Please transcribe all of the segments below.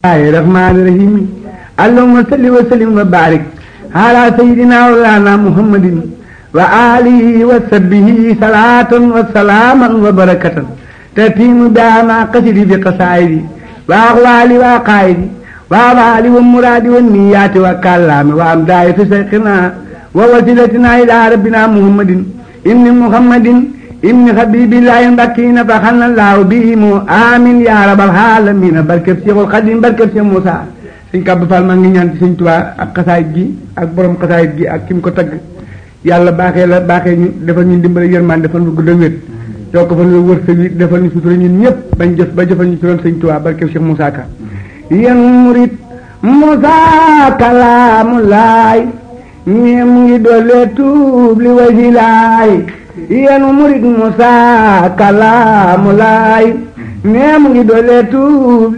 الله الرحمن الرحيم اللهم صل وسلم وبارك على سيدنا مولانا محمد وآله وصحبه صلاة وسلاما وبركة تتيم بها ما قصدي بقصائدي وأغوالي وأقايدي وأفعالي والمراد والنيات والكلام وأمداي في سيقنا ووسيلتنا إلى ربنا محمد ابن محمد ابن حبيب الله بكينا فخلنا الله بهم آمين يا رب العالمين barkeb Seexul Xadim barkeb Seex Muusaa sëñ Kàbb Fall maa ngi ñaan ci sëñ Tuubaa ak xasaayit gi ak borom xasaayit gi ak kim ko tagg yàlla baaxee la baaxee ñu defal ñu dimbali yërmaan defal ñu gudd wét yokk fa ñu wërsëg yi defal ñu sutura ñun ñëpp bañ jëf ba jëfal ñu ci doon sëñ Tuubaa barkeb Seex Muusaa Ka yéen murit Muusaa kalaamu laay ñee mu ngi doole tuub li waji laay yéenu murit Muusaa kalaamu laay ñee mu ngi doole tuub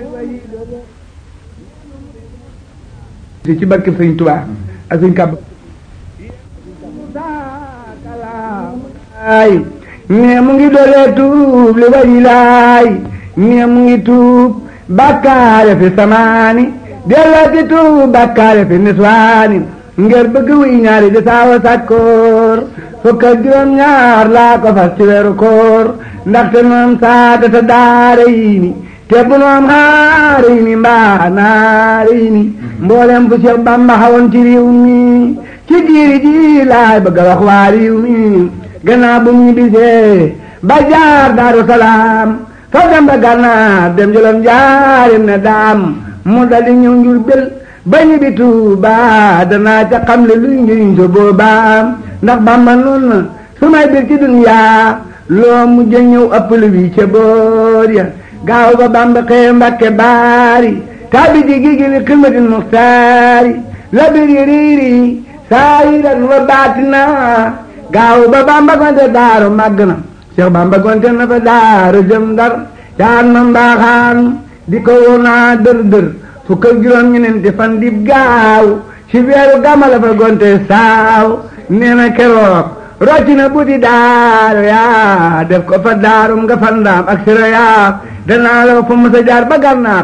ci barke Sëñ Tuubaa ak Sëñ Kàbb laay ñee mu ngi doole tuub li waji laay ñee mu ngi tuub bakkaare fi samaani dellooti tuub bakkaare fi niswaani ngir bëgg wuy ñaari di saawa sàkkoor fukk ak juróom ñaar laa ko fas ci weeru koor ndaxte noom saadata daara yi ni te bu noom xaara yi ni mbaa naara yi ni mboolem fu Seex Bamba xawoon ci réew mi ci diiri ji laay bëgg a wax waa réew mi gannaaw bu mu bisee ba jaar daaru salaam fa dem ba gànnaar dem jëloon jaarim ne daam mu dali ñëw njur bel ba ñu bi Tuuba danaa ca xam le luy njëriñ so boobaa ndax Bàmba noon na su may bir ci duniyaa loo mujj ñëw ëppal wi ca boor ya gaaw ba Bàmba xëye Mbàkke baari taabi ji gi gi li xidmatil muxtaari la bir yi riiri saayiran wa baatina gaaw ba Bàmba gonte daaru màgg na Cheikh Bàmba gonte na fa daaru jëm Ndar caan ma mbaaxaan di ko wonaa dër dër fukk ak juróom ñeneenti fan dib gaaw ci weeru gàmma la fa gonte saaw nee na keroog rocci na buti daaru yaa def ko fa daarum nga fandaam ak sira yaa danaa la fa mës a jaar ba gànnaar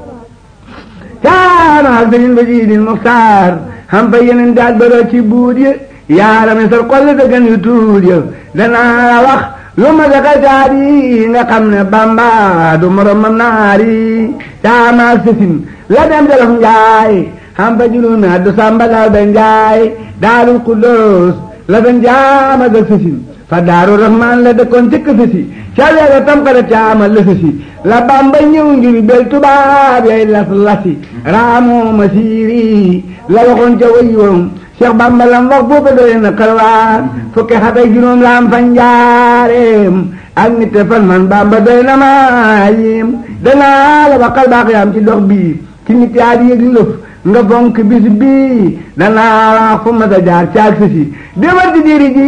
caana ak sëriñ ba jiidil muxtaar xam fa yeneen daal ba rocci buut yi yaarame sar xolli sa gën yu tuut ya danaa la wax lu ma sa xasaat yi nga xam ne bamba du moromam naari caama ak sësin la dem jolof njaay xam fa juróomi at du samba laal ba njaay daarul xuddoos la fa njaama ga sësin fa daaru rahmaan la dëkkoon ci kësësi ca weeru tam xale caama la sësi la bamba ñëw ngir bel tubaab yay las lasi raamoo ma siiri la waxoon ca wayoom Cheikh Bamba lam wax booba doy na xalwaar fukki xat ak juróom la am fa njaareem ak nit fan man Bamba doy na ma yim danaa la ba xal baax yaam ci dox bii ci nit yaa di yëg lëf nga fonk bis bii danaa wax fu ma sa jaar caag sa si déwal di diri ji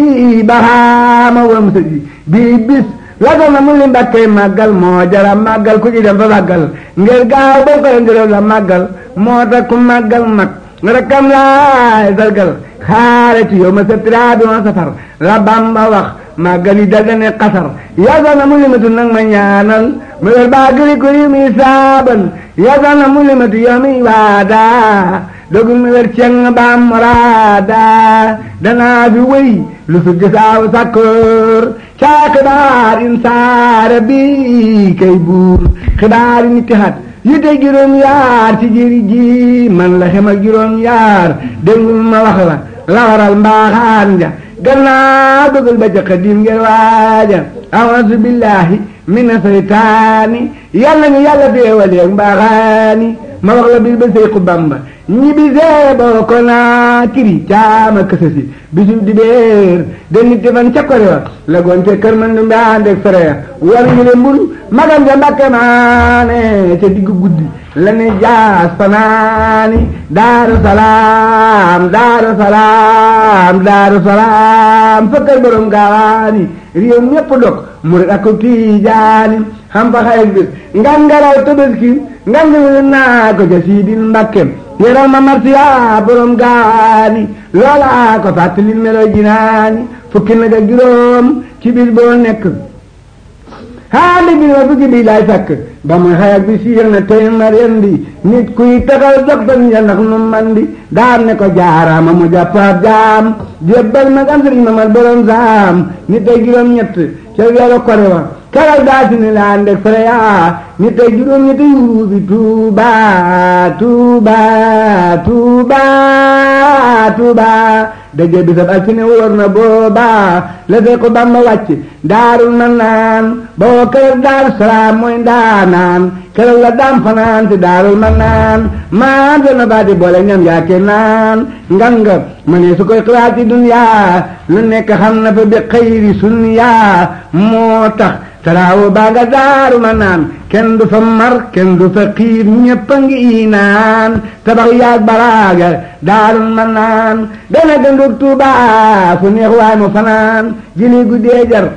baxaama wam sa ji bii bis la ko na mu li mbakkee màggal moo jara màggal ku ci dem fa màggal ngir gaaw ba ko ndirow la màggal moo tax ku màggal mag rakam laay sargal xaare ci yow ma sa tira bi ma safar la Bamba wax màggal yi dal dane xasar yasal na mu limatu nag ma ñaanal mu wer baa gëri ko yi muy saaban yasal na mu limatu yow mi waada dogul mu wer ceng baam moraada danaa fi wéy lu su gisaaw sakkoor caa xibaar in saara bi kay buur xibaar yi nit hat yi te juróom yaar ci jëri ji man la xem ak juróom yaar déglul ma wax la la waral mbaaxaan ja gannaaw dogal ba ca xadim ngeen waaja awasu billahi mina seytaani yàlla ñu yàlla féewaleeg mbaaxaani ma wax la bis ba seyku bamba ñi bisee boo ko naa kiri caama kësësi bisu dibéer de nit fan ca kore wa la gonte kër man du mbaandeeg fereya war ñu le mbul magam ja mbakke maane ca diggu guddi la ne jaas fanaani daaru salaam daaru salaam daaru salaam fa kër borom gaawaani réew ñépp dog murid ak tiijaani xam fa xayeg bis ngan ngaraw tabaski ngan ngi naa ko ca siidil mbakke yaral ma marsiya borom gaani loola ko fàttali melo jinaani fukki nag ak juróom ci bis boo nekk haali bi ma fukki bi laay sakk ba muy xayak bi siir na tey ma rendi nit kuy taxaw jox tan ya ndax nu man di daan ne ko jaaraama mu jàppaat jaam jébbal ma am sëriñ ma mal borom saam nit ay juróom ñett ca weeru kore wa keroog daa si ni laan deg fere yaa nit ay juróom ñett yuuru bi tuuba tuuba tuuba tuuba daje bisab altine wóor na booba la fekk Bamba wàcc daarul na naan boo keroog daaru salaam mooy ndaanaan keroog la daam fanaan si daarul ma naan maan se na baati boole ñam yaake naan nganga ma ne su koy xalaati duniyaa lu nekk xam na fa bi xayri sunniyaa moo tax taraawo baa nga daaru ma naan kenn du fa mar kenn du fa xiir ñëpp a ngi naan tabax yaag baraaga daarul ma naan dana gëndug tuuba fu neex waay mu fanaan jili guddee jar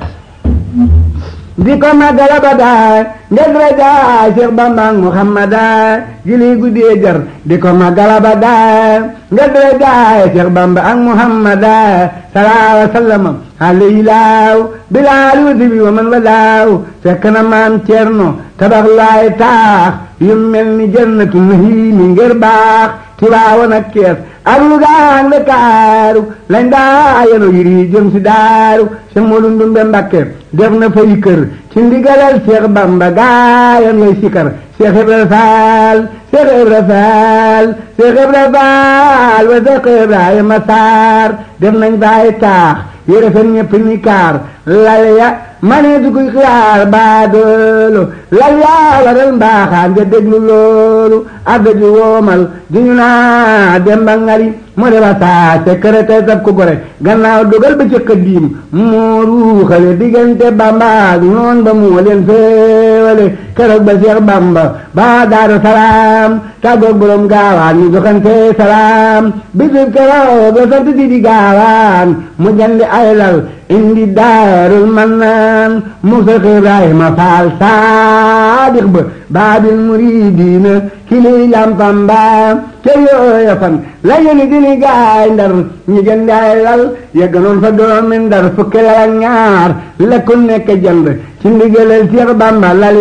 di ko màggal abada ngir raja Cheikh Bamba ak Muhammada jili guddee jar di ko màggal abada ngir raja Cheikh Bamba ak Muhammada sallallahu alayhi wa sallam alayhi laaw bilaal wuti bi wa man wa laaw fekk na maam Cerno tabax laay taax yu mel ni jannatu nahiimi ngir baax Tiwaawan ak Kees ak Luga ak Ndakaaru lañ daa yenu yiri jëm si daaru Cheikh Modou Ndumbe Mbakke def na fay kër ci ndigalal Cheikh Bamba gaayan ngay sikar Cheikh Ibra Faal Cheikh Ibra Faal Cheikh Ibra Faal wa Cheikh Ibrahima Sarr def nañ baay taax yére fen ñëpp ni kaar lal ya mane du koy xiyaar baadoolo lal yaa waral mbaaxaan nga déglu loolu adda ji woomal di ñu naa demba ngari mu deba saa secrétaire sab ko gore gannaaw dogal ba ci xëddiim moo ruuxale diggante bamba ak noon ba moo leen féewale keroog ba Seex Bamba ba daaru salaam tàggoog borom gaawaan ñu joxante salaam bisub keroog la sant si di gaawaan mu jandi ay lal indi daarul mannaan mu Seex Ibrahima Faal saadiq ba baabil muridiina kili lampam ba ca yooya fan la yéni dini gaay ndar ñi gën daay lal yegganoon fa doomi ndar fukki lal ak ñaar la ku nekk jënd ci ndigalal Seex Bamba lal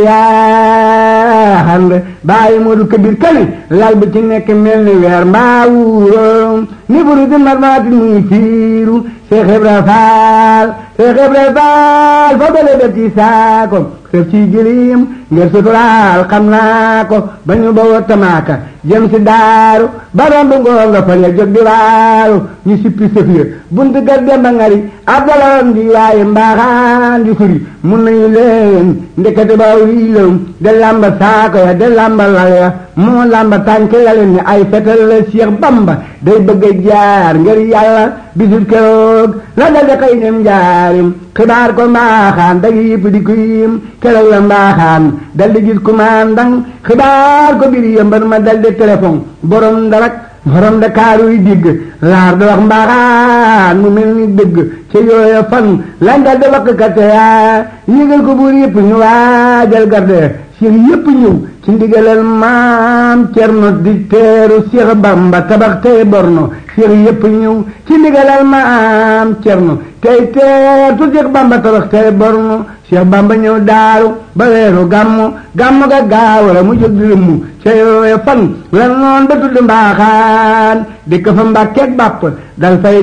yaa xand bàyyi Moodu Kabir kani lal bi ci nekk mel ni weer mbaa wuuro ni buru di marmaati muy fiiru Seex Ibra Faal Seex Ibra Faal fa bale ba ci saako sëf ci gilim ngir suturaal xam naa ko ba ñu bawoo tamaaka jëm si daaru ba romb ngoor nga fa ya jóg di waaru ñu sippi sëf ya buntu gar demba ngari abdaloon di waaye mbaaxaan di furi mun nañu leen ndekete ba wiilom de lamba saako ya de lamba lal ya moo lamba tànk ya leen ni ay fetal la Cheikh Bamba day bëgg a jaar ngir yàlla bisul keroog la dal de xëy nem jaarim xibaar ko mbaaxaan dag yëpp di ko yim keroog la mbaaxaan dal di gis commandant xibaar ko biir yëmbar ma dal di téléphone borom darak borom Dakar yi digg laar da wax mbaaxaan mu mel ni dëgg ca yooya fan lañ dal di wax kate yaa yëgal ko buur yëpp ñu waajal garde Cheikh yëpp ñëw ci ndigalal maam Cerno di teeru Cheikh Bamba tabax tey borno Cheikh yëpp ñëw ci ndigalal maam Cerno tey teertu Cheikh Bamba tabax tey borno Cheikh Bamba ñëw daaru ba weeru gàmmu gàmmu ga gaawara mu jóg di lëmmu ca yooya fan la noon ba tudd mbaaxaan dëkk fa mbàkkeeg bàpp dal fay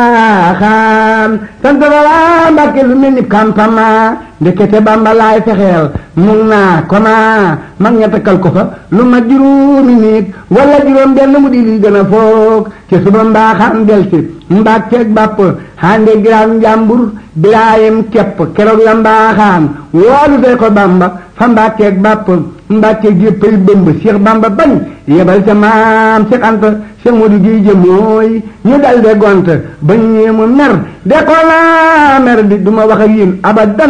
jaaxaan sant ba waa mbàkke lu mel ni kampama ndekete Bamba laay fexeel mun naa koma mag ña takkal ko fa lu ma juróomi nit wala juróom benn mu di li gën a foog ci suba mbaaxaan del si mbàkkeeg bàpp hande giraam njàmbur bilaayem kepp keroog la mbaaxaan woolu fee ko Bamba fa mbàkkeeg bàpp mbàkkeeg yëppay bëmb Cheikh Bamba bañ yebal ca maam Cheikh Anta Cheikh Modou Guèye jë mooy ñu dal de gont bañ ñee mu mer de ko naa mer di du ma wax ak yéen abadan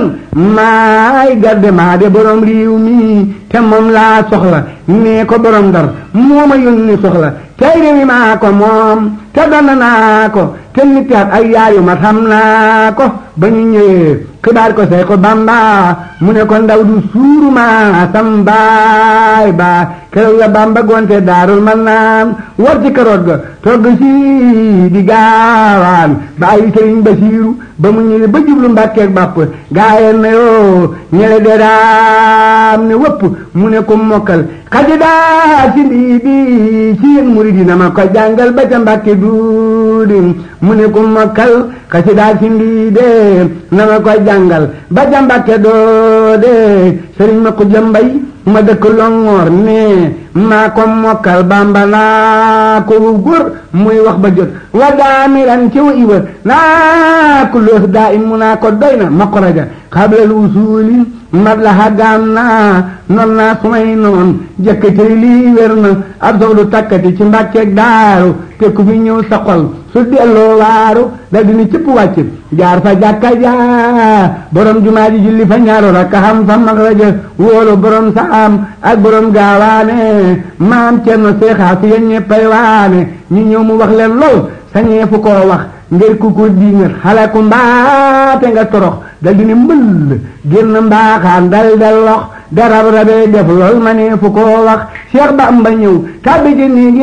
maay garde maa de borom réew mi te moom laa soxla nee ko borom ndar moo ma yónni soxla tey réew mi maa ko moom te doon naa ko te nit at ay yaayu ma xam naa ko ba ñu ñëwee xibaar ko say ko bamba mu ne ko ndaw du suuruma sam baay ba keroog la bamba gonte daarul man naan war ci karoot ga togg si di gaawaan bàyyi sëriñ basiiru ba mu ñëwee ba jublu mbàkkeeg bàpp gaayeen na yoo ñele de daam ne wëpp mu ne ko mokkal xaji daa si mbii bi ci yéen murid yi na ma ko jàngal ba ca mbàkke duudi mu ne ko mokkal xaji daa si mbii de na ma ko jàngal ba ca mbàkke doode sëriñ ma ko jambay ma dëkk longoor ne maa ko mokkal bamba naa ko góor muy wax ba jot wa daamiran ci wa iwa naa ko loos daa im mu naa ko doy na ma ko raja xablal usuli mat la xaggaam naa non naa sumay noon jëkkatey lii wér na ab soxlu takkati ci mbàkkeeg daaru te ku fi ñëw sa xol su delloo waaru da dina cëpp wàcc jaar fa jàkka jaa borom jumaa ji julli fa ñaaru rakka xam fa mag raja wóolu borom saam ak borom gaawaane maam cerno seexaa fi yéen ñeppay waane ñu ñëw mu wax leen lool sañee fu koo wax ngir ku ko diingat xale ku mbaate nga torox dal dina mbëll génn mbaaxaan dal dal lox darab rabee def lool ma ne fu koo wax Cheikh Bamba ñëw tàbbi ci néegi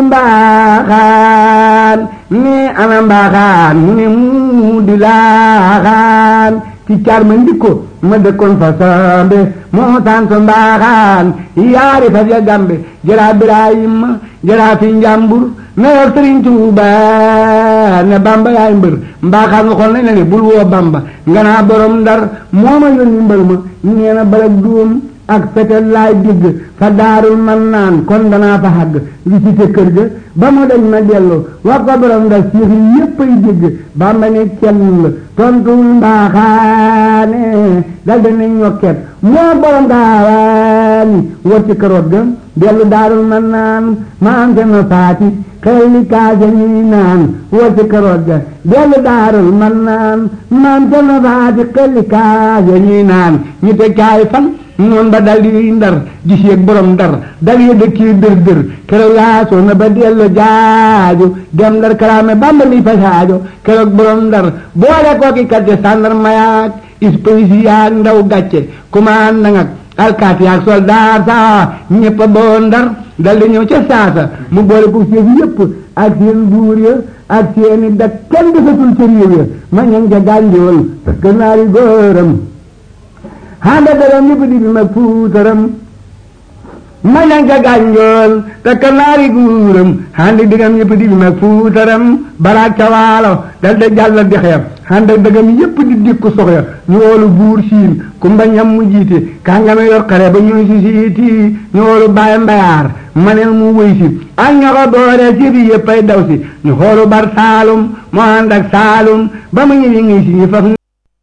mbaaxaan ne ana mbaaxaan mu ne mu di laaxaan ci caar ma ndikko ma dëkkoon fa sambe moo tanto mbaaxaan yaari fas ya gambe jëraa Birahima jëraa fi njàmbur na yor Sëriñ Tuuba ne Bamba yaay mbër mbaaxaan waxoon nañ la ne bul woo Bamba nga naa borom ndar moo ma yónni mbër ma nee na balak duum ak fetel laay digg fa daarul man naan kon danaa fa xàgg visité kër ga ba mu dañ ma dellu wax ko borom ndar siix yi yépp ay dégg Bamba ne cell tontul mbaaxaane dal dana ñokket moo borom gaawaani war ci karoot ga dellu daarul man naan maam te na faati xel li kaase ñuy naan war ci karoot ga dellu daarul man naan maam te na faati xel li kaase ñuy naan ñu te kaay fan noon ba dal di ndar gis yeeg borom ndar dal ye dëkkii dër dër keroog yaasoo na ba dellu jaaju dem ndar kalaame bamba mi fa saajo keroog borom ndar boole kooki kàcce sàndar mayaak ispaysi yaak ndaw gàcce kumaan nangak alkaati yaak soldaar saa ñëpp a boo ndar dal di ñëw ca saasa mu boole ko fief yëpp ak seen buur ya ak seeni dak kenn defatul ca réew ya ma ñang ca gànjool parce que naari góoram handa daram yëpp di bi mag fuutaram ma ñang ca gànjool te kanaari guuram handi digam yëpp di bi mag fuutaram baraak ca waalo dal da jàll dexeyam handa dëgam yëpp di dikku soxya ñu woolu buur siin ku mbañam mu jiite kàngame yor xare ba ñuy si siiti ñu woolu baay mbayaar manel mu wëy si ak ña ko doore ci bi yëpp ay daw si ñu xoolu bar saalum mu ànd ak saalum ba mu ñëwi ngi si ñu faf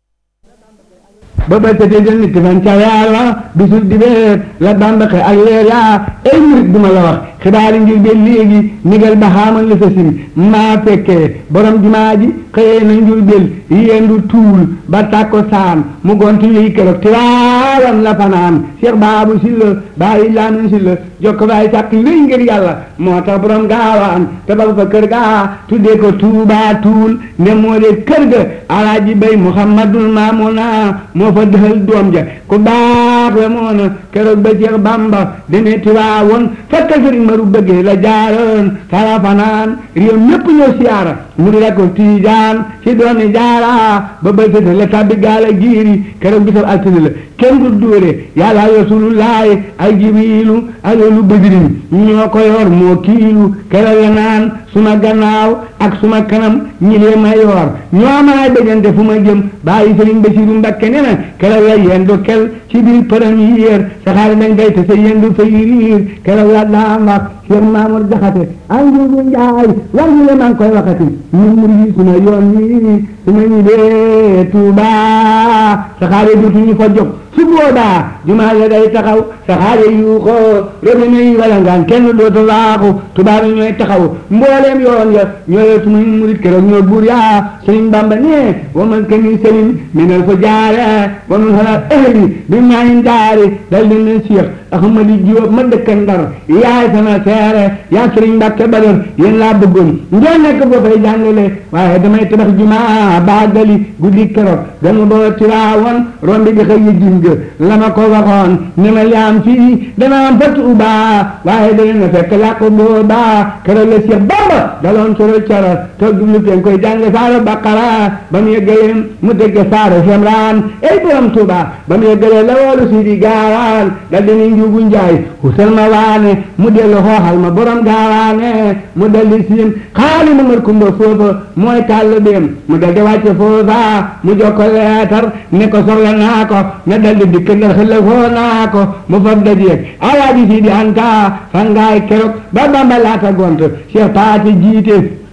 ba ba tëddee jël nit fan ca yàlla bisul dibeer la bamba xe ak leer yaa ay murit duma la wax xibaari ngir be léegi nigal ba xaamal la sa sin maa fekkee borom jumaa ji xëyee na njur bel yendu tuul ba tàkko saan mu gontu liy keroog tiwaawan la fanaan Cheikh Baabu Silla bàyyi laamin Silla jokk baay sàkk wéy ngir yàlla moo tax borom gaawaan te ba fa kër gaa tuddee ko tuubaa tuul ne moo de kër ga alaaji bay muhammadul maamuna moo fa dëxal doom ja ku baax la moo na keroog ba Cheikh Bamba demee tiwaawoon fekk sëriñ maru bëggee la jaaroon fara fanaan réew mépp ñëw siyaara mu di la ko tiijaan ci doomi jaara ba ba sëta la tabbi gaala giiri keroog bisab altine la kenn du dóore yàlla rasulullahi ak jibiilu ak yoonu bëdirin ñoo ko yor moo kiilu keroog la naan suma gannaaw ak suma kanam ñi lee ma yor ñoo maay bëggante fu ma jëm bàyyi sëriñ Basiru Mbakke ne na keroog la yendu kel ci biir premier saxaar dañ fay te sa yendu fay riir keroog la daan wax Cheikh Mamour Jaxate ak Njuubu Njaay war ñu le maa ngi koy waxati ñun murid suma yoon wi suma ñu dee Tuuba saxaar yi dootuñu fa jóg su boobaa jumaa ya day taxaw saxaar yi yuuxoo robinet yi wala ngaan kenn dootu laaxu tubaab yi ñooy taxaw mbooleem yoon ya ñooy sumuy murit keroog ñoo buur yaa sëriñ Bamba ne wa man ka ni sëriñ minal fa jaare wa man xalaat ahli bi maayin daari dal di ne Cheikh Ahmadi Jóob ma dëkk Ndar yaay sama seere yaa sëriñ Mbàkke Badar yéen laa bëggoon ngeen nekk boo fay jàngale waaye damay tabax jumaa baagali guddi keroog ganu boo tiraawoon rombi di xëy gis nga la ma ko waxoon ni ma yaam fii dana am fa Tuubaa waaye dana na fekk làqu boobaa keroog la Cheikh Bamba daloon soro coro toog jublu teen koy jàng saaro Baqara ba mu yeggalee mu dégg saaro Imraan ey borom Tuubaa ba mu yeggalee la woolu si di gaawaan dal di ni njuugu njaay husal ma waane mu dellu xooxal ma borom gaawaane mu dal di siin xaali ma mar kumba foofa mooy kàll beem mu dal di wàcce foofa mu jokko leetar ne ko soxla naa ko na dal di dikk ndar xëlla foo naa ko mu fab dajeeg alaaji si di anta fangaay keroog ba Bamba laata gont Cheikh Paati jiite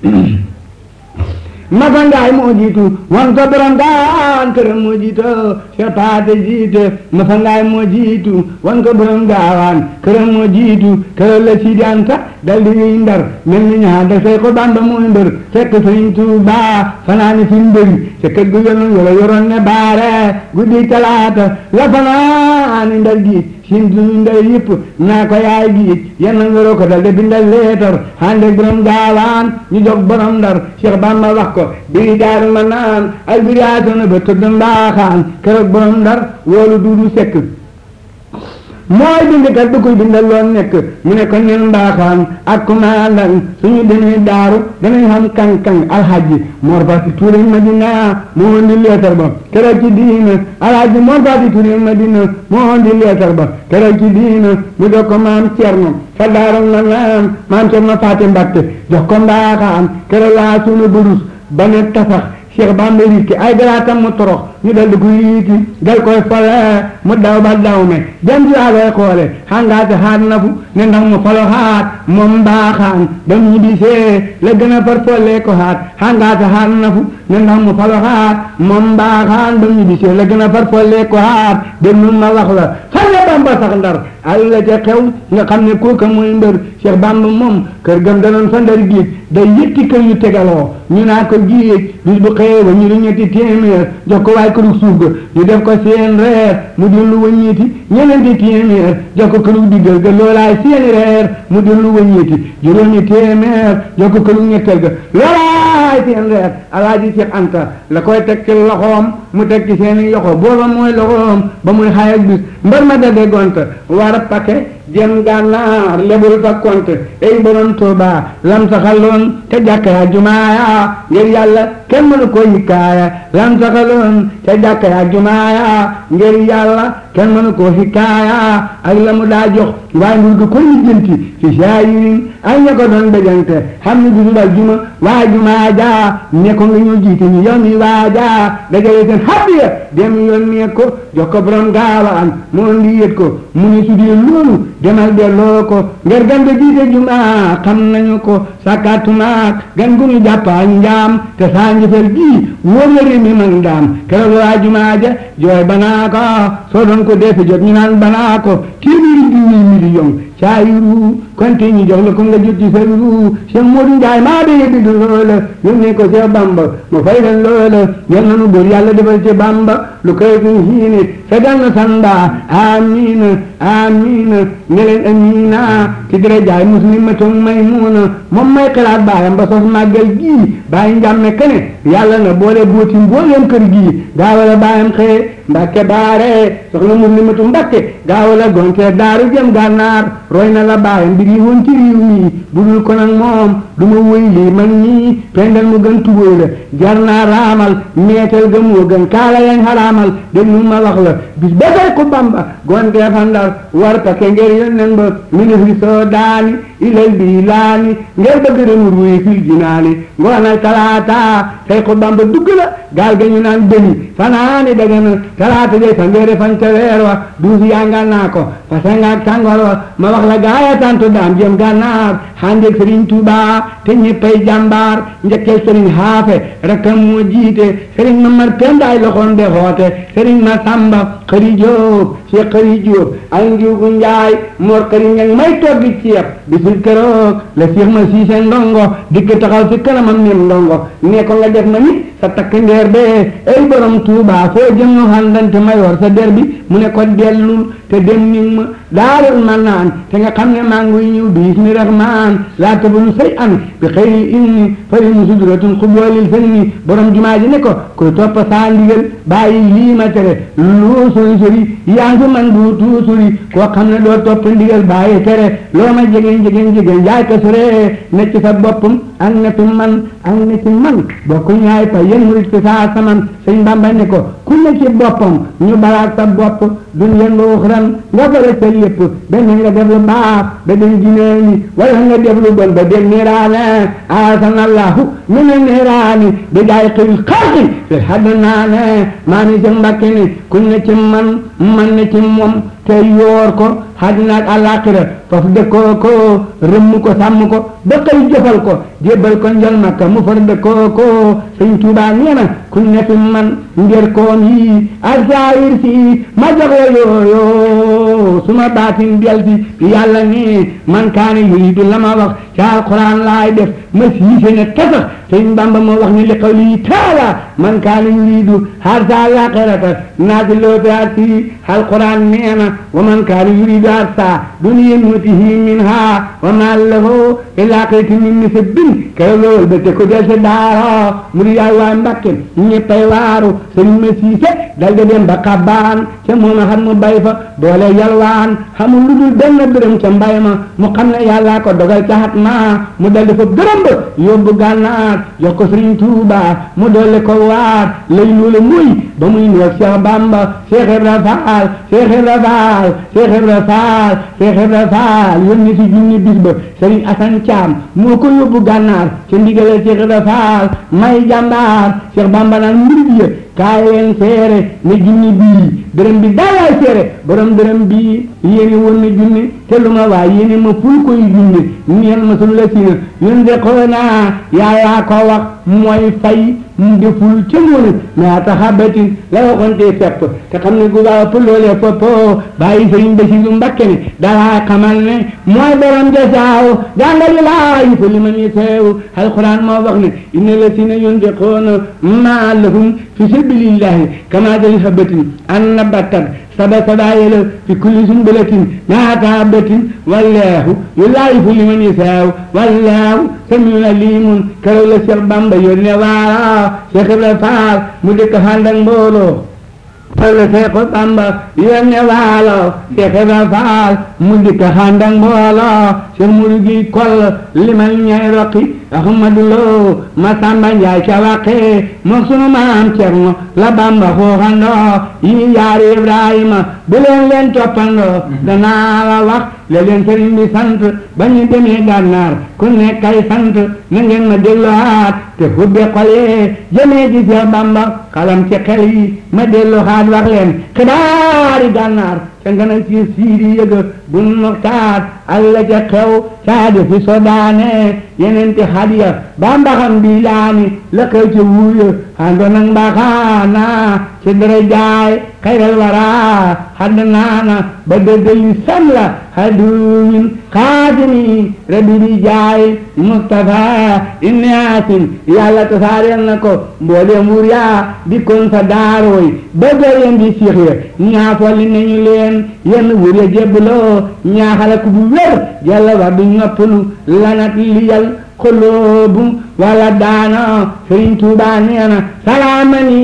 mafangaay moo jiitu wan ko borom gaawaan këram moo jiito Cheikh Paate jiite mafangaay moo jiitu wan ko borom gaawaan këram moo jiitu këram la Sidi Anta dal di ñuy ndar mel ni ñaar da say ko Bamba muy mbër fekk Sëriñ Tuubaa fanaani fi mbëri ca kër gu yoroon yoro yoroon ne baare guddi talaata la fanaani ndar gi sin duñu ndar yëpp naa ko yaay gi yenn ngoro ko dal de bindal leetar hande borom gaawaan ñu jog borom ndar Cheikh Bamba wax ko biri daaru ma naan ay biri aatona ba tëdd mbaaxaan keroog borom ndar woolu duudu sekk mooy bindkat du koy bindal loon nekk mu ne ko nen mbaaxaan ak kumaandan suñu demee daaru danañ xam kang-kang alhaji Mor Fati Touré Madina moo indi leetar ba keroog ci diina alhaji Mor Fati Touré Madina moo indi leetar ba keroog ci diina mu jox ko maam Cerno fa daaru na naan maam Cerno Fati Mbakke jox ko mbaaxaan keroog laa suñu burus ba ne tasax Cheikh Bamba riiki ay garaatam mu torox ñu dal di ko yiiti dal koy fole mu daw ba daw me dem ci awee xoole xangaate xaat na fu ne ndax mu falo xaat moom mbaaxaan ba mu bisee la gën a far folle ko xaat xangaate xaat na fu ne ndax mu falo xaat moom mbaaxaan ba mu bisee la gën a far folle ko xaat dem nun ma wax la fan la Bamba sax ndar ay la ca xew nga xam ne kooka muy mbër Cheikh Bamba moom kër gam danoon fa ndar géej day yëtti kër yu tegaloo ñu naa ko géej bis bu xëyee ba ñu di ñetti téeméer jox ko waay këru suuf ga ñu def ko seen reer mu dellu wëññeeti ñeneenti téeméer jox ko këru diggal ga loolaay seeni reer mu dellu wëññeeti juróomi téeméer jox ko këru ñetteel ga loolaay seen reer alaaji Cheikh Anta la koy teg ci loxoom mu teg ci seeni yoxo booba mooy loxoom ba muy xaay ak bis mbër ma dade gont war a pake jëm gànnaar lebul fa konte ay borom Tuuba lam saxaloon te jàkka ya jumaaya ngir yàlla kenn mënu ko hikaaya lam saxaloon te jàkka ya jumaaya ngir yàlla kenn mënu ko hikaaya ak la mu daa jox waaye ndur gi ko lijjanti fi saayirin ay ña ko doon bejante xam ne bisu dal juma waa jumaa jaa ne ko nga ñu jiite ñu yow mi waa jaa dajale seen hadiya dem yónnee ko jox ko borom gaawaan moo ndi yët ko mu ni su dee loolu demal delloo ko ngir gan ga jiite jumaa xam nañu ko sàkkaatumaak gan gu ñu jàppaa njaam te saa njëfal gii wóor la réew mi mag ndaam keroog waa jumaa ja jooy banaa ko soo doon ko defe jot ñu naan banaa ko téeméeri junni million caayiru konte ñu jox la ko nga jot ci sa ru Cheikh Modou Ndiaye maa bee bi du loola yónnee ko Cheikh Bamba mu fay leen loola yal na nu buur yàlla defal ci Bamba lu koy suñ hiine fegal na sanda amina amina ne leen amina ci dara jaay muslimatun maymuna moom may xalaat baayam ba sos màggal gii bàyyi njàmme kene yàlla na boole booti mbooleem kër gii gaawala baayam xëye mbàkke baare soxna muslimatu mbàkke gaawala gonte daaru jëm gànnaar roy na la baayam mbir yi woon ci réew mi budul ko nag moom du ma wëy lii man nii pendal mu gën tubóoy la jar naa raamal meetal ga moo gën kaala yañ xaraamal déglu ma wax la bis ba tey ko bamba gonte fandar war ka ke ngir yónneen ba ministre soo daani ilal bi laani ngir bëgg remu ruy fil jinaani ngoonal talaata tey ko bamba dugg la gaal ga ñu naan dëni fanaani daga na talaata day fanweeri fan ca weer wa duus yangal naa ko parce que ngaak tàngoor wa ma wax la gaaya tantu daam jëm gànnaar xandeeg sëriñ Tuuba te ñëppay jàmbaar njëkkee sëriñ xaafe rakkam moo jiite sëriñ Mamar Pendaay loxoom de xoote sëriñ ma Samba xëri Jóob Cheikh xëri Jóob ay njuugu njaay mor xëri ñang may toggi ceeb bisul keroog la Cheikh ma siise ndongo dikk taxaw fi kanamam nim ndongo ne ko nga def ma nit sa takk ndeer bee ay borom Tuuba foo jëm ñu xàndante mayoor sa der bi mu ne ko dellul te dem ning ma daarul man naan te nga xam ne maa ngi ñëw bismi rahman laa tabanu say an bi xëyri inni fari mu sudratun xubwalil fenni borom jumaa ji ne ko koy topp saa ndigal bàyyi lii ma tere lu sori sori yaa ngi man du tuusuri koo xam ne doo topp ndigal bàyyi tere loo ma jegeen jegeen jegeen jaay ko sore ne ci sa boppam ak ne fi man ak ne ci man bokku ñaay pa yéen murit ci saa saman sëñ Bamba ne ko ku ne ci boppam ñu balaat sa bopp dun yen ba uxran nga fara sa lépp benn nga def lu baax ba dem jineeni wala nga def lu bon ba dem niiraane asanallahu min niiraani bi jaay xil xalqi fi hadd naane maa ni sëñ Mbàkke ni ku ne ci man man ne ci moom te yoor ko àddina ak àllaaxira foofu dëkkoo ko rëmm ko sàmm ko ba xëy jëfal ko jébbal ko njol makka mu far dëkkoo ko sëñ Tuubaa nee na ku ne fi man ngir koom yi ak saayir si ma jox la yooyo suma baatin del si yàlla ni man kaane yuridu la ma wax ca alquran laay def ma siise ne tasax sëñ Bamba moo wax ni li qawli taala man kaane yuridu harsa àllaaxirata naati loote ak si alquran nee na wa man kaane yuridu harsa duniya nutihi minha wa ma lahu ila aaxirati min nasabin keroog loolu ba te ko del sa daaro mu di yaay waa Mbàkke ñëppay waaru sëriñ ma siise dal di dem ba xabbaan ca moom a xam mu bay fa doole yalwaan xamul lu dul benn dërëm ca mbay ma mu xam ne yàllaa ko dogal ca xat ma mu dal di fa dërëm ba yóbbu gànnaar jox ko sëriñ Tuuba mu doole ko waat lay loolu muy ba muy nuyoog Cheikh Bamba Cheikh Ibra Faal Cheikh Ibra Faal Cheikh Ibra Faal Cheikh Ibra Faal yónni si junni bis ba sëriñ Asan Caam moo ko yóbbu gànnaar ca ndigalal Cheikh Ibra Faal may jàmbaar Cheikh Bamba naan murid ya kaay leen seere ne junni bii dërëm bi daalaay seere borom dërëm bii yéene woon na junni te lu ma waa yéene ma ful koy junni neen ma sul la sina yón de xoonaa yaayaa ko wax mooy fay mu deful ca ngoone naata xabatin la waxoon tee fepp te xam ne gu baa ëpp loolee foppo bàyyi sëriñ Basiru Mbakke ne dalaa xamal ne mooy borom jasaaw jàngali laa yi fa li man yi teew alquran moo wax ne inna la sina yunfiquuna maa lahum fi sabilillahi kama dali habatin anna battat saba sabaayala fi kulli sumbulatin naata habatin wallahu yulaayifu liman yasaaw wallahu samiun alimun keroog la Cheikh Bamba yónne waara Cheikh Ibra Faal mu dëkk ànd ak mbooloo walla Seexu Bamba yónne waalo Cheikh Ibra Faal mu dëkk ànd ak mbooloo Cheikh Mourou gi kol limal ñay roqi Ahmadu Lo Masamba Njaay ca waqe mook sunu maam Cerno la Bamba xooxandoo yi yaari Ibrahima bu leen leen toppandoo danaa la wax la leen sëriñ bi sant ba ñu demee gànnaar ku nekk ay sant na ngeen ma delluwaat te hubbe xol yee jëmee ci Seex Bamba xalam ci xel yi ma delluwaat wax leen xibaari gànnaar ca nga na ci siidi yëga bun muxtaar alla ca xew caade fi sodaane yeneen ti hadiya ba mbaxam bi laani la xew ci wuuya hando nag mbaxaana ci dara jaay xayral wara hadd naana ba dëddali sam la hadumin xaatimi rabbi bi jaay Mustafa inni asin yàlla tasaareel na ko mbooleem wur yaa dikkoon sa daarooy ba gërëm di siix ya ñaafolli nañu leen yenn wur ya jébbaloo ñaaxala ku bu wér yàlla war du noppalu lanat liyal xoloobu wala daano sëriñ Tuubaa nee na salaamani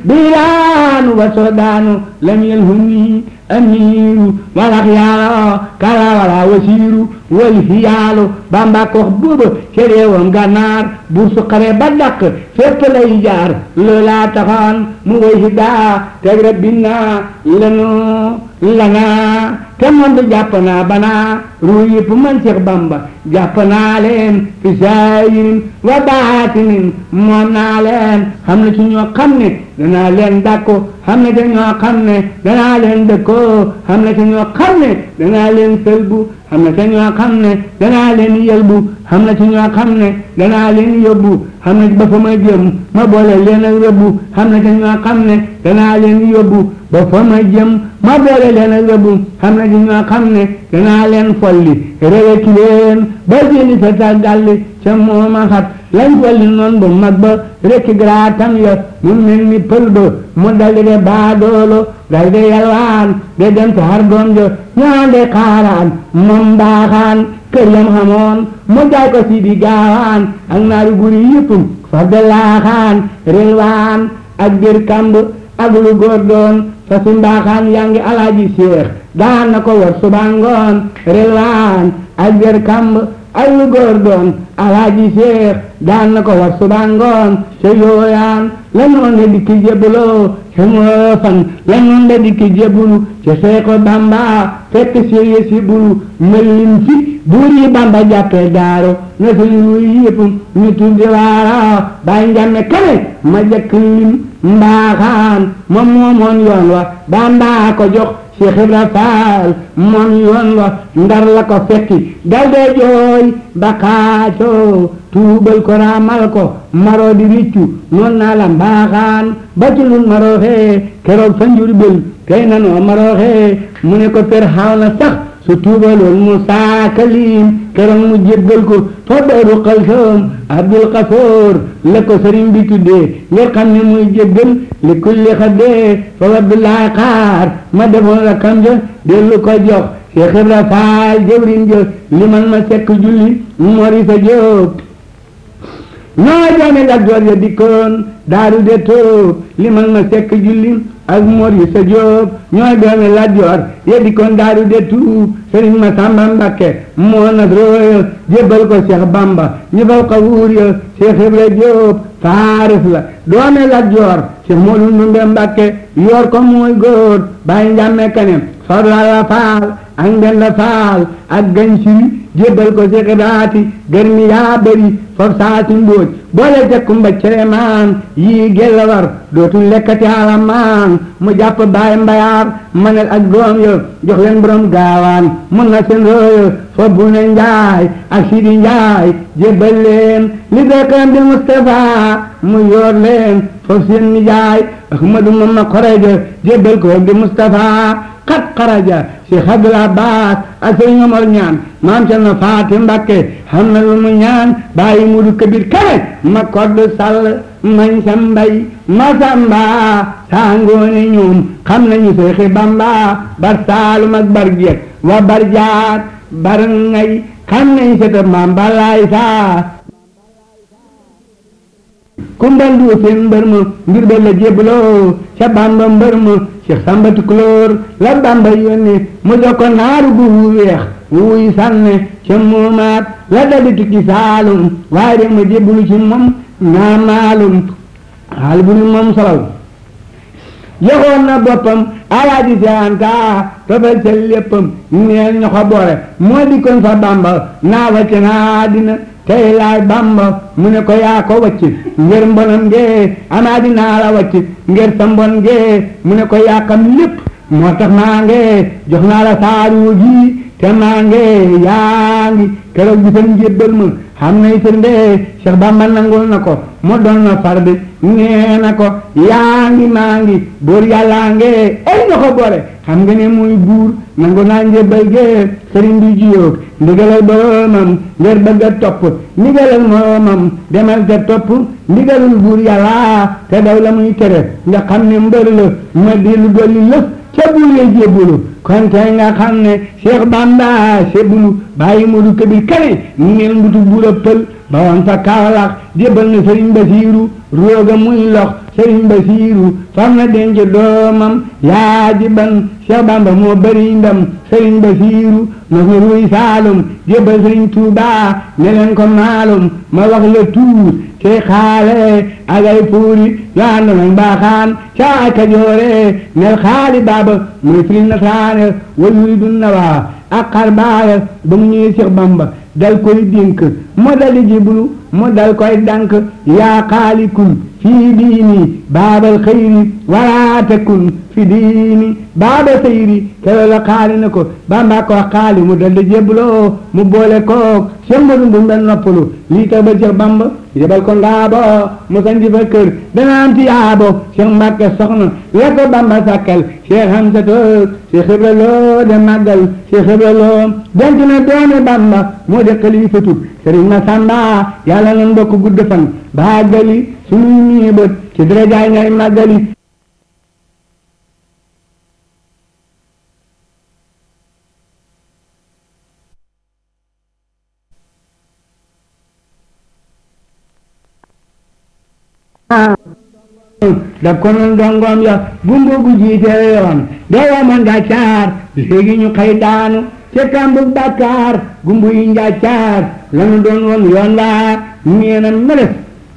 bilaanu wa sodaanu lam yalhuni amiru walax yaalo kala wala wasiiru wal hiyaalu bamba ko wax booba ca réewam gànnaar bur su xare ba dàq fépp lay jaar loolaa taxoon mu way si daa teg rabbina lanu lana te moom bi jàpp naa banaa ruu yëpp man Seex Bamba jàpp naa leen fi saayirin wa baatinin moom naa leen xam na ci ñoo xam ne danaa leen dàkko xam na ci ñoo xam ne danaa leen dëkkoo xam na ci ñoo xam ne danaa leen sëlbu xam na ci ñoo xam ne danaa leen yëlbu xam na ci ñoo xam ne danaa leen yóbbu xam na ba fa ma jëm ma boole leen ak rëbbu xam na ci ñoo xam ne danaa leen yóbbu ba fa ma jëm ma boole leen ak rëbbu xam na ci ñoo xam ne danaa leen folli réweki leen ba seeni sa tàggalli ca mooma xat lañ walli noon bu mag ba rekki graatam ya mu mel ni pël ba mu daldi de baadoolo daldi de yalwaan de dem ci har doom jo ñaan de xaaraan moom mbaaxaan kër yam xamoon mu jaay ko si di gaawaan ak naari guri yëpp far de laaxaan relwaan ak bir kamb ak lu góor doon fa si mbaaxaan yaa ngi alaaji seex daan na ko war suba ngoon relwaan ak bir kamb ak lu góor doon alaaji seex daan na ko war suba ngoon ca yooyaan la noon de dikki jébbaloo ca moo fan la noon de dikki jébbalu ca seexu bamba fekk séye si bulu mëllin fi buur yi bamba jàppee daaro na suñu luy yëpp ñu tuddi waara bàyyi njàmme kale ma jëkk lim mbaaxaan moom moomoon yoon wa bamba ko jox Cheikh Ibra Faal moom yoon wa ndar la ko fekki dal dee jooy ba xaacoo tuubal ko raamal ko maroo di riccu noon naa la mbaaxaan ba ci lun marooxee keroog fa Njurbel tey nanoo marooxee mu ne ko per xaaw na sax su tuubaloon Musaa Kalim keroog mu jéggal ko fa Daaru Xalsoom Abdul Xafoor la ko sëriñ bi tuddee ngir xam ne muy jéggal li kulli xaddee fa Abdoulaye xaar ma defoon la kam ja dellu ko jox Cheikh Ibra Faal jëwriñ ja li man ma sekk julli mori sa jóob ñoo jaame la joor ya dikkoon daaru de tóob li man ma sekk julli ak mor yi sa jóob ñooy doomi la joor ya dikkoon daaru de tuub sëriñ ma sàmba mbakke moo nas rooya jébbal ko Cheikh Bamba ñu faw ko wuur ya Cheikh Ibra Jóob faaris la doomi la joor Cheikh Moodu Ndumbe Mbakke yor ko muy góor bàyyi njàmme kane farla la faal ak mbenda faal ak gañ siri jébbal ko Cheikh Ibraati gërmi yaa bëri foofu saati mbóoj boole jakkumba ceremaan yii gella war dootul lekkati alamaan mu jàpp baay mbayaar manel ak doom yo jox leen borom gaawaan mun na seen rooyo fa bu ne njaay ak sidi njaay jébbal leen li beekam di Mustafa mu yor leen foofu seen nijaay Ahmadu Mamma Xoreja jébbal ko di Mustafa xat xaraja Cheikh Abdul Abbas ak sëriñ Omar ñaan maam ca na faati Mbakke xam na lu mu ñaan bàyyi mudu kabir kale ma kodd sàll mañ sa mbay ma samba saa ngoone ñoom xam nañu Seexi Bamba bar saalum ak bar geet wa bar jaat bar ngay xam nañ seta maam balaay saa kumbal du seen mbër ma ngir ba la jébaloo ca bamba mbër ma Cheikh Samba Tukulóor la bamba yónni mu jox ko naaru gu weex wuy sànne ca moomaat la dadi tukki saalum waaye de ma jébalu ci moom naa maalum xaal bu nu moom solal joxoon na boppam alaaji seanta tofal ca léppam neel ño ko boore moo dikkoon fa bamba naa wacce naa dina tey laay bamba mu ne ko yaa ko wacc ngir mbonam ngee amaa dinaa la wacc ngir sa mbon ngee mu ne ko yaa xam lépp moo tax maa ngee jox naa la saaru gi te maa ngee yaa ngi keroog bisam njébbal ma xam nay firnde Cheikh Bamba nangul na ko mu doon na farde nee na ko yaa ngi maa ngi buur yàllaa ngee ay na ko boole xam nga ne muy buur nangu naa njébbal gee sëriñ bi jiyóog ndigalal boromam ngir bëgg a topp ndigalal moromam demal te topp ndigalul buur yàlla te daw la muy tere nga xam ne mbër la ma di lu dolli lëf ca buuree jébbulu kon tey nga xam ne Cheikh Bamba sebulu bàyyi Moodu Kabir kane ngeen mbutu buura pël ba woon fa Kaolack jébbal na Sëriñ Basiiru rooga muy lox Sëriñ Basiiru fam na denc doomam yaa ji ban Cheikh Bamba moo bëri ndam Sëriñ Basiiru nos na ruy Saalum jébbal Sëriñ Tuubaa ne leen ko maalum ma wax la tuur te xaale ak ay puuri yoo ànd nañ baaxaan ca Kajoore nel xaali baaba muy firi nasaane wal yuridu nawaa ak xar baaya ba mu ñëwee Cheikh Bamba dal koy dénk mu dali jiblu mu dal koy dank yaa xaalikul fii diini baabal xëyri wala takun fi diini baaba sayri kero la xaali na ko bamba ko xaali mu daldi jébbuloo mu boole koog Cheikh Modou Ndumbe noppalu lii tax ba Cheikh Bamba yebal ko ngaabo mu sanji fa kër dana am ti yaabo Cheikh Mbàkke soxna la ko Bamba sàkkal Cheikh Hamza toog Cheikh Ibra Lo de màggal Cheikh Ibra Lo denc na doomi Bamba moo de xalifatu Sëriñ Masamba yàlla nan bokk gudd fan baagali sunu ñii bët ci darajaay ñay màggali daf ko noon dongoom ya gumbo gu jiite yoon doo ma njàccaar léegi ñu xëy daanu ca kàmbug Dakar gumbu yi njàccaar lanu doon woon yoon waa ñeena meles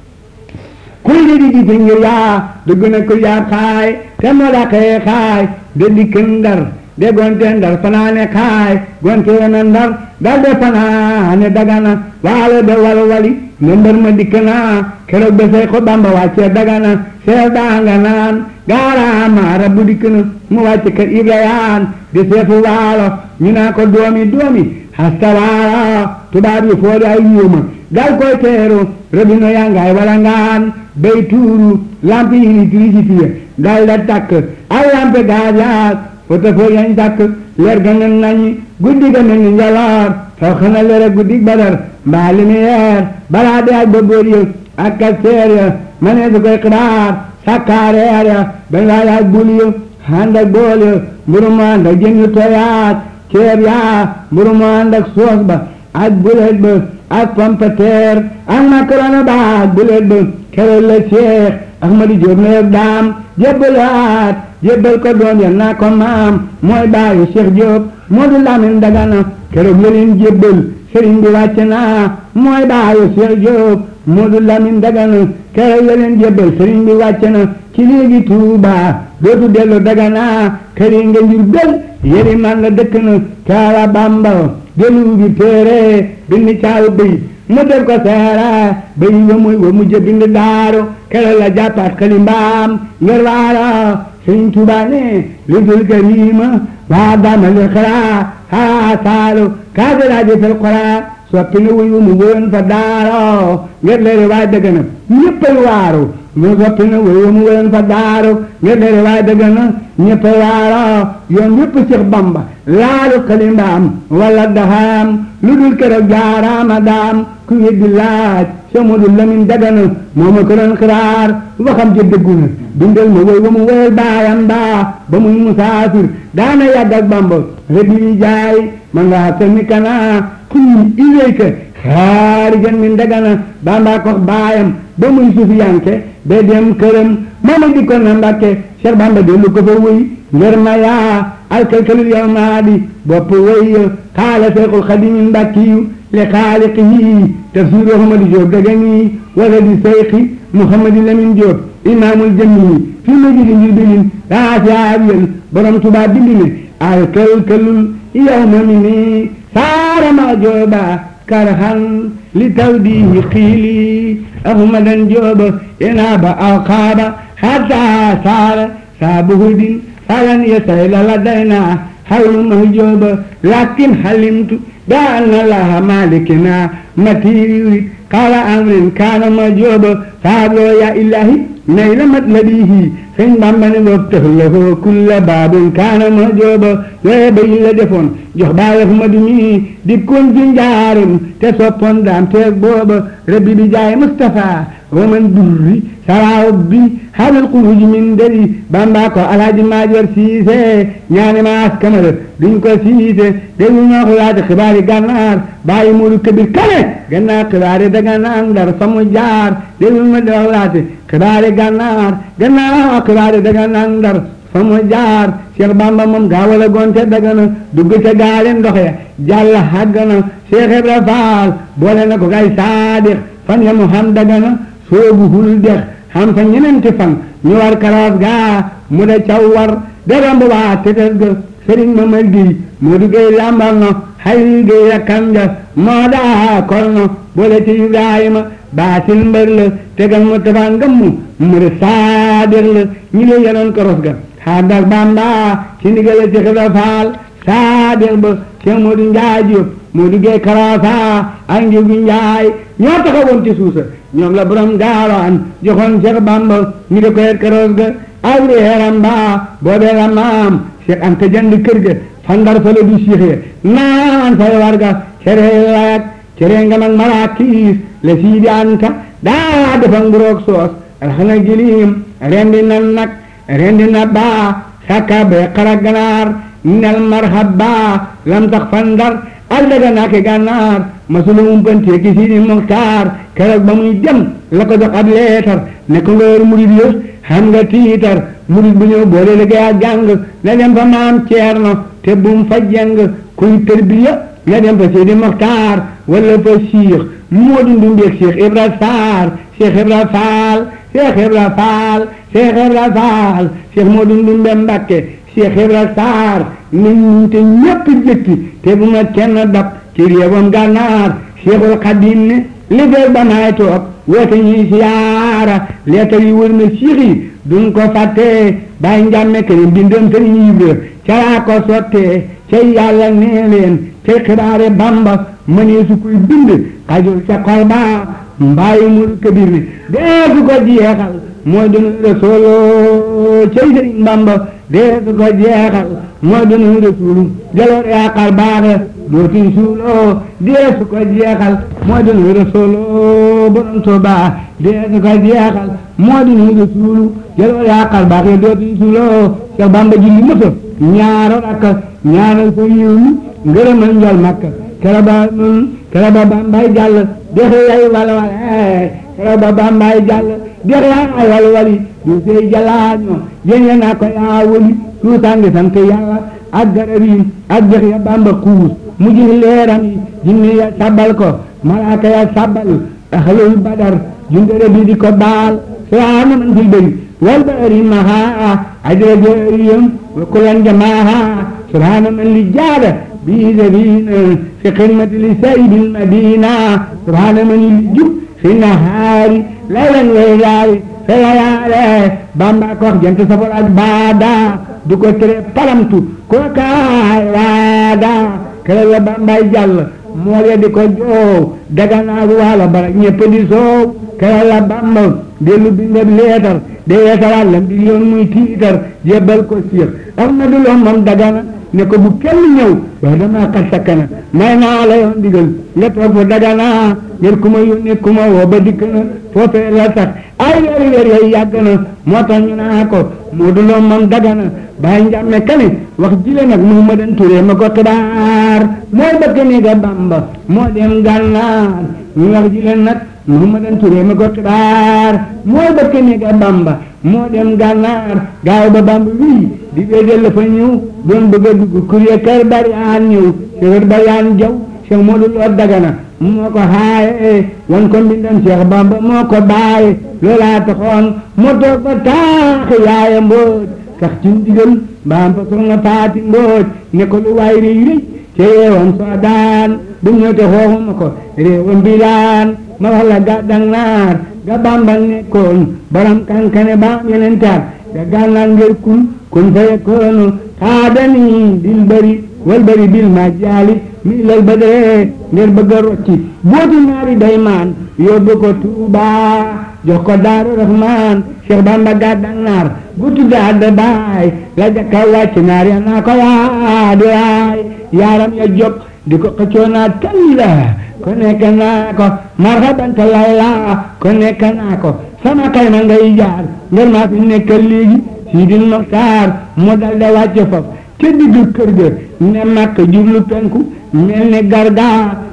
kuy di di jiite ngir yaa dëgg na ko yaa xaay te moo la xëye xaay de dikk ndar de gonte ndar fanaane xaay gonte na ndar dal de fanaane dagana waalo de walwali ne mbër ma dikk naa keroog ba say ko bamba wàccee dagana seef daa nga naan gaaraama rabbu dikk na mu wàcce kër ibrayaan di seefu waalo ñu naa ko doomi doomi hasta waalo tubaab yi foodi ay yuuma dal koy teeru robino yaa ngaay wala ngaan bay tuuru lampe yi électricité dal da takk ay lampe gaz yaag foto foo yañ takk leer ga nen nañi guddi ga mel ni njaloor faw xana leer guddi badar mbaa lumière balaa de aj ba boor ya ak kasteer ya ma ne su koy xibaar sakkaareer ya bañ laa yaaj bul ya ànd ak bool ya mburu mu ànd ak jën yu toyaat ceeb yaa mburu mu ànd ak soos ba ak bulet ba ak pompeteer ak macaroni ba ak bulet ba keroog la Cheikh Ahmadou Diop na yëg daam jébbalaat jébbal ko doom ya naa ko maam mooy baayu Cheikh Diop Modou Lamine Dagana keroog la leen jébbal sëriñ bi wàcc naa mooy baayu Cheikh Diop Modou Lamine Dagana keroog la leen jébbal sëriñ bi wàcc na ci léegi Touba dootu dellu Dagana kër yi nga njur bel yëri man la dëkk na caara Bamba dellu bi téere bind caaw bëy mu def ko seera bëy wa muy wa mujj bind daaru keroog la jàppaat xali mbaam ngir waara sëriñ Touba ne lu dul karima waa dama li xira haa saalu kaadalaaji fil qura soppi na wuyu mu wëyoon fa daaro ngir leeri waay dëgg na ñëppay waaru mu soppi na wuyu mu wëyoon fa daaro ngir leeri waay dëgg na ñëppay waaro yoon yëpp Seex Bamba laalu kalimbaam wala daxaam lu dul keroog jaaraama daam ku weddi laaj Seex Moodu Lamin Dagana moo ma ko doon xiraar waxam ji dëggu na bindal ma woy wa mu woyal baayam baa ba muy musaafir daana yàgg ak Bamba rëdd yi jaay ma ngaa sami kana kun ilayka xaarijan min Dagana Bamba ko baayam ba muy sufiyanke ba dem këram mama di ko na Mbàkke Cheikh Bamba dellu ko fa wëy ngir ma yaa alkalkalul yow maa di bopp wëy xaala Seexul Xadiim Mbàkkiyu li xaaliqihi tafsiru Ahmadu Jóob Dagani wala di seyxi Muhammadu Lamin Jóob imaamul jamii fi majidi ngir bilin raasiyaabiyal borom Tuubaa bind ne alkalkalul yow ma mi ni saara ma jooba karhan li tawdihi xiili ahmadan jooba inaaba alqaaba hatta saara saabuhudin falan yasayla ladayna hawlu mahjooba lakin halimtu bi anna allaha malikina matiri qala amrin kana mahjooba faabloo ya ilahi nayla matlabihi sëñ Bamba ne boobu tax la ko kulla baabun kaana ma jooba yooye ba yi la defoon jox baay Ahmadu mi di kon ci njaarim te soppoon daam teeg booba rabbi bi jaay Mustafa wa man durri saraaw bi xaalal xuruj min dari Bamba ko alaaji Maajoor Siise ñaani maas kamara duñ ko siise déglu ñoo ko yaati xibaari gànnaar bàyyi Moodu Kabir Kane gannaaw xibaari daga naan Ndar fa mu jaar déglu ma doo laati xibaari gànnaar gannaaw xibaari daga naan Ndar fa mu jaar Cheikh Bamba moom gaa wala gonte daga na dugg ca gaali ndox ya jàll xàgg na Cheikh Ibra Faal boole na ko kay saadix fan ya mu xam daga na soobu hul dex xam fa ñenenti fan ñu war karaas gaa mu da caw war de romb waa tetes ga sëriñ ma mar gi moo du gay lambal no xay gay rakkam ja moo daa kol no boole ci Ibrahima baatin mbër la tegal mu tafaa ngammu mu de saali saadiq la ñi le yenoon koros ga xaadak bamba ci ndigale ci xibra faal saadiq ba Cheikh Modou Njaay Jóob Modou Gey Karasa ak Njugu Njaay ñoo taxawoon ci suusa ñoom la borom gaawaan joxoon Cheikh Bamba ñu di ko yet koros ga awri heeram ba boobee la maam Cheikh Anta jënd kër ga fandar fa la du Cheikh ya naan fay warga cere layak cere nga mag marakiis la siidi Anta daa defa nguroog soos alxana gilim rendi na nag rendi na baa sakka bee xara ganaar nel marhaba lam tax fandar ak daga naa ke gànnaar masula umpantee ki siidi muxtaar keroog ba muy dem la ko jox ab leetar ne ko nga yor murid yëf xam nga tiitar murid bu ñëw boole liggéey ak jàng na dem fa maam ceerno te bum fa jeng kuy tërbiya na dem fa siidi muxtaar wala fa siix moo dundu mbeeg Cheikh Ibra Sarr Cheikh Ibra Fall Cheikh Ibra Fall Cheikh Ibra Fall Cheikh moo dundu mbe Mbakke Cheikh Ibra Sarr nañ ñu te ñépp jëkki te bu ma kenn dab ci réewam gànnaar Cheikhul Xadim ne li fee ba naay toog woote ñuy siyaara leetar yi wër na Cheikh yi duñ ko fàtte bàyyi njàmme ke ne bindam sëriñ Ibra calaa ko sottee ca yàlla nee leen ca xibaare Bamba mënee su koy bind xajul ca xol ba mbaayi mul kabir ne dee su ko jeexal mooy dunu rasoolo cay sëriñ Bamba dee su ko jeexal mooy dunu rasuulu jaloor yaaqar baaxe dootuñ suuloo dee su ko jeexal mooy dunu rasoolo borom Tuuba dee su ko jeexal mooy dunu rasuulu jaloor yaaqar baaxe dootuñ suuloo Cheikh Bamba julli mësa ñaaro rakka ñaanal ko yiw mi ngërëmal njol makka kera ba nun kera ba bambay jàll dexe yay walwale kera ba bambay jàll dexe yay walwali du sey jalaaño yéñe naa ko yaa wali suusangi sant yàlla ak garab yi ak dex ya bamba kuus mu gis leeram yi jinne ya sabbal ko malaaka ya sabbal ahlul badar jundere bi di ko baal subhaana man fil bëri wal bëri maha ajra jëriyam wa kulan jamaaha subhaana man li jaada bi zabina fi xidmati li sayidi lmadina subhaana man li jub fi nahaari laylan waylaari fe layaale bamba ko wax jant safar ak baada du ko tere palamtu ko kaay waada kere la bambay jàll mool ya di ko joow daganaagu waalo bara ñëpp di soow kere la bamba dellu bindab leetar de yeesalaat lam di yoon muy tiitar jébbal ko siir ahmadu loo moom dagana ne ko bu kenn ñëw waaye damaa xar sakkana may naa la yoon digal nga toog fa dagana ngir ku ma yónnee ku ma woo ba dikk na foofee la sax ay weeri weer yooyu yàgg na moo tax ñu naa ko moo du loo moom dagana bàyyi njàmme kani wax jile nag Muhammadan Ture ma ko xibaar mooy bëgg ni ga Bamba moo dem gànnaar ñu wax jile nag Muhammadan Ture ma ko xibaar mooy bëgg ni ga Bamba moo dem gànnaar gaaw ba Bamba wii di weedel la fa ñëw doon bëgg a dugg kurye kër bariyaan ñëw kër bariyaan jaw Cheikh Modou Lo Dagana moo ko xaaye wan ko mbindam Cheikh Bamba moo ko baaye loolaa taxoon moo toog ba taaxi yaaya mbooj sax ci ndigal mbaam fa soxna faati mbooj ne ko lu waay rëy rëy ca yeewam soo daan bu ñëw te xooxuma ko réewam bi daan ma wax la gàddang naar ga Bamba nekkoon borom kankane baam yeneen taat ga gànnaar ngir kun kun fa yekkoonu xaadani dil bari wal bari bil ma jaali mi lal badre ngir bëgg a rocci booti naari day maan yóbbu ko Tuuba jox ko Daaru Rahmaan Cheikh Bamba gàddang naar bu tudda adda baay la jakka wàcc naar ya naa ko yaa di waay yaaram ya jóg di ko xëccoo naa talla ko nekk naa ko marhaban ta layla ko nekk naa ko sama kay ma ngay jaar ngir maa fi nekkal léegi Sidil Moxtaar mu dal da wàcce foofu ca digg kër ga ne makk jublu penku mel ni garga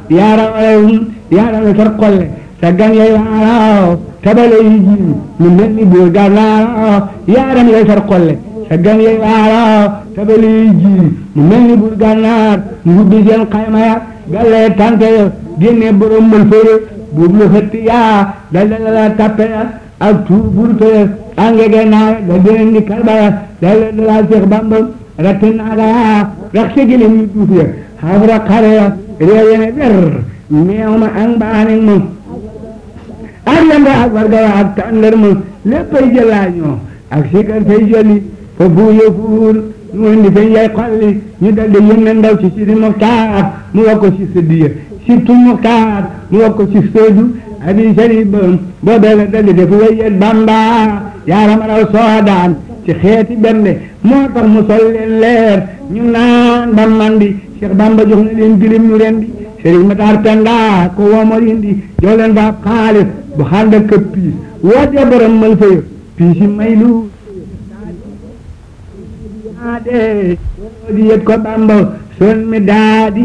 yaaram yaaram la far xolle sa gan yay waaraw tabale yi jiin mu mel ni buur gànnaar yaaram lay far xolle sa gan yay waaraw tabale yi jiin mu mel ni buur gànnaar ngubbi seen xayma ya galee tante ya génne borom mbal fëre buub lu xëtt yaa dal dal la tappe ya ak tuur burte ya angege naa ga déen di kalba ya dal dal la Seex Bamba ratte naaga yaa rax se gilem yu duuf ya xafra xare ya réew yene ber meew ma ak mbaanik moom ak yamba ak warga wa ak tàndar ma léppay jëlaañoo ak sikar fay joli fa buuyo fuur ñu indi fa yay xolli ñu daldi yónnee ndaw ci Sidi Muxtaar mu wax ko ci sëddiya surtout Muxtaar mu wax ko ci soodu abi sharif boobee la daldi def wayet Bamba yaaram raw soodaan ci xeeti bernde moo tax mu sol leen leer ñu naan ba mandi Cheikh Bamba jox na leen gilim ñu rendi Sëriñ Matar Penda ko woomal indi jox leen fa xaalis bu xànd ak piis wootee borom mal fa yëpp piis yi may lu daade di yet ko Bamba son mi daadi